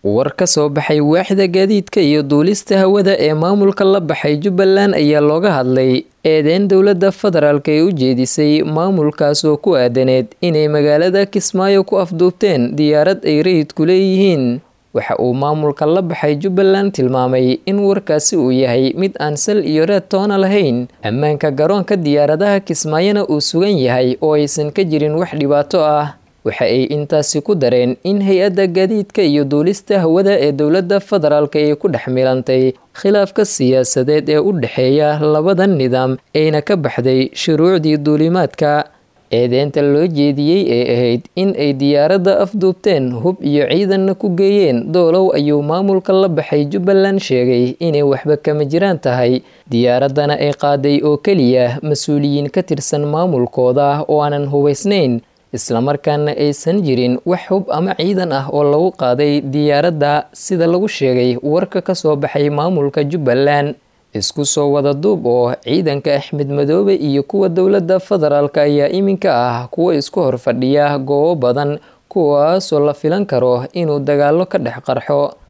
war ka soo baxay waaxda gaadiidka iyo duulista hawada ee maamulka la baxay jubbaland ayaa looga hadlay eedeyn dowladda federaalk ee u jeedisay maamulkaas oo ku aadaneed inay magaalada kismaayo ku afduubteen diyaarad ay rayidku leeyihiin waxa uu maamulka la baxay jubbaland tilmaamay in warkaasi uu yahay mid aan sal iyo reed toona lahayn ammaanka garoonka diyaaradaha kismaayona uu sugan yahay oo aysan ka jirin wax dhibaato ah waxa ay intaasi ku dareen in hay-adda gaadiidka iyo duulista hawada ee dowladda federaalk ay ku dhex milantay khilaafka siyaasadeed ee u dhexeeya labada nidaam ayna ka baxday shuruucdii duulimaadka eedeynta loo jeediyey ee ahayd in ay diyaaradda afduubteen hub iyo ciidanna ku geeyeen doolow ayuu maamulka la baxay jubbaland sheegay inay waxba kama jiraan tahay diyaaraddana ay qaaday oo keliya mas-uuliyiin ka tirsan maamulkooda oo aanan hubaysnayn islamarkaana aysan jirin wax hub ama ciidan ah oo lagu qaaday diyaaradda sida lagu sheegay warka ka soo baxay maamulka jubbaland isku soo wada duub oo ciidanka axmed madoobe iyo kuwa dowladda federaalk ayaa iminka ah kuwa isku horfadhiya goobo badan kuwaasoo la filan karo inuu dagaalo ka dhex qarxo